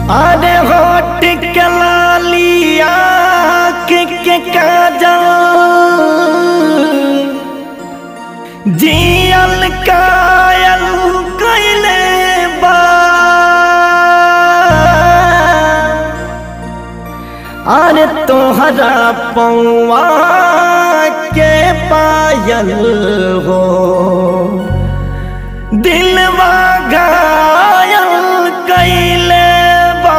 अरे होट के लालिया के के काजल जियल कायल कैले बा अरे तोहरा पौआ के पायल हो दिलवा घायल कैले बा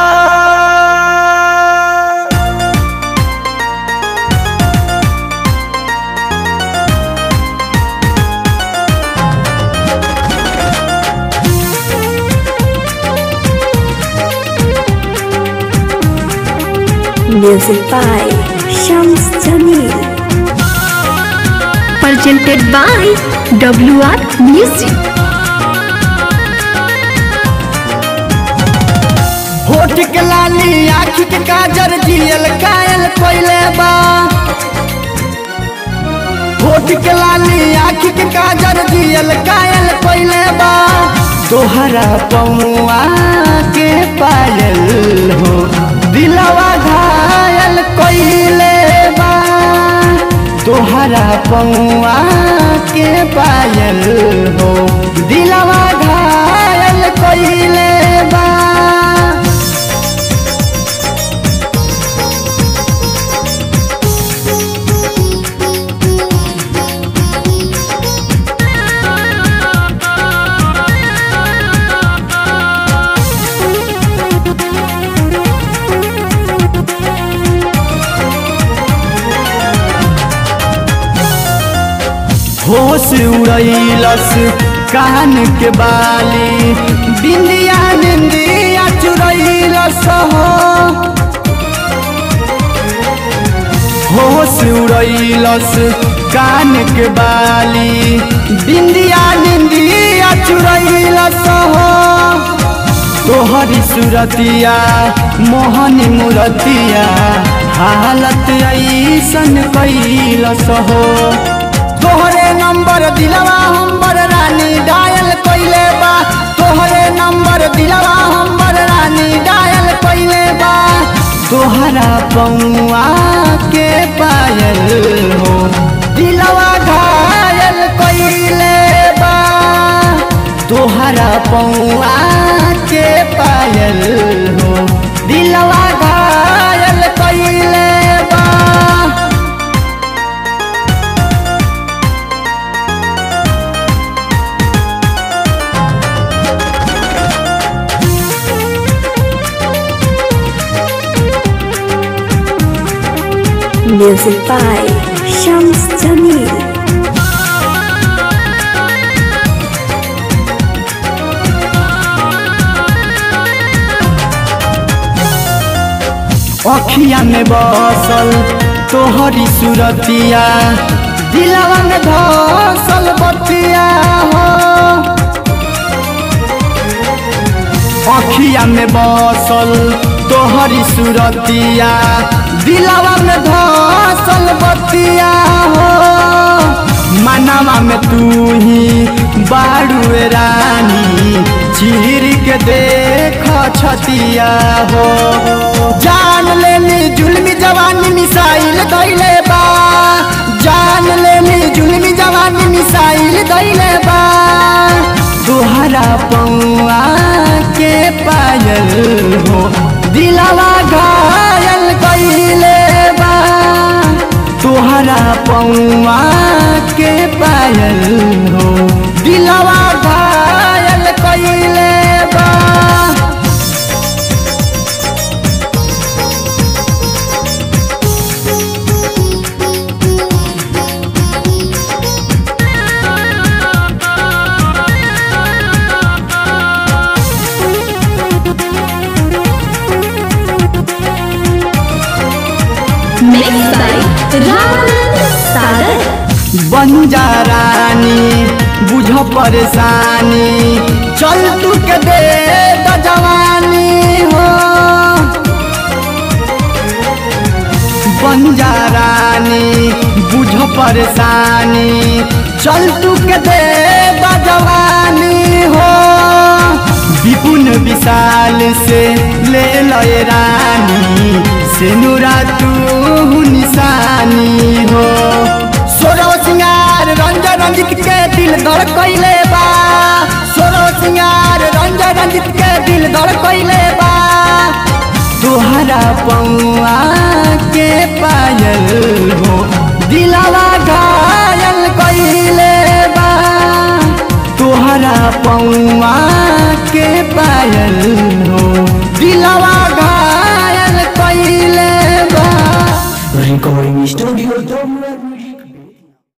Music by Shams Jamil. Presented by WR Music. होठ के लाली आँख के काजर जियल कायल कोइले बा होठ के लाली आँख के काजर जियल कायल कोइले बा तोहरा पौआ के पायल हो दिलवा घायल कोइले बा तोहरा पौआ के पायल हो दिलवा घायल कोइले बा होश उड़ैलस कान के बाली बिंदिया निंदिया चुरैलस हो होश उड़ैलस कान के बाली बिंदिया निंदिया चुरैलस हो तोहरी सुरतिया मोहनी मूरतिया हालत ऐसन कैलस हो तोहरे नंबर दिलवा हमर रानी डायल कइले बा तोहरे नंबर दिलवा हमर रानी डायल कइले बा तोहरा पौआ के पायल हो दिलवा घायल कइले बा तोहरा पौआ के पायल हो दिलवा घायल कइले बा Music by Shams Jamil. अखिया में बसल तोहरी सुरतिया दिलवा में धसल बतिया हो अखिया में बसल तोहरी सुरतिया दिलवा में धसल बतिया हो मनवा में तू ही बाड़ू रानी चीर के देख छतिया हो जान लेनी जुलमी जवानी मिसाइल दैले बा जान लेनी जुलमी जवानी मिसाइल दैले बा तोहरा पौआ के पायल हो दिलवा घायल कैले बा तोहरा पौआ के पायल हो दिलवा घायल कैले बा Mixed by Raman Sagar. बंजारानी बुझ परेशानी चल तू के दे द जवानी हो बंजारानी बुझ परेशानी चल तू के दे द जवानी हो विपुन विशाल से ले लय रानी सिनुरा तू निशानी हो सोरो सिंगार रंज रंजित के दिल दर कैले बा सोरो सिंगार रंज रंजित के दिल दर कैले बा तोहरा पौआ के पायल हो दिलावा घायल कैले बा तोहरा पौआ के पायल हो दिलावा घायल कैले बा Recording Studio Double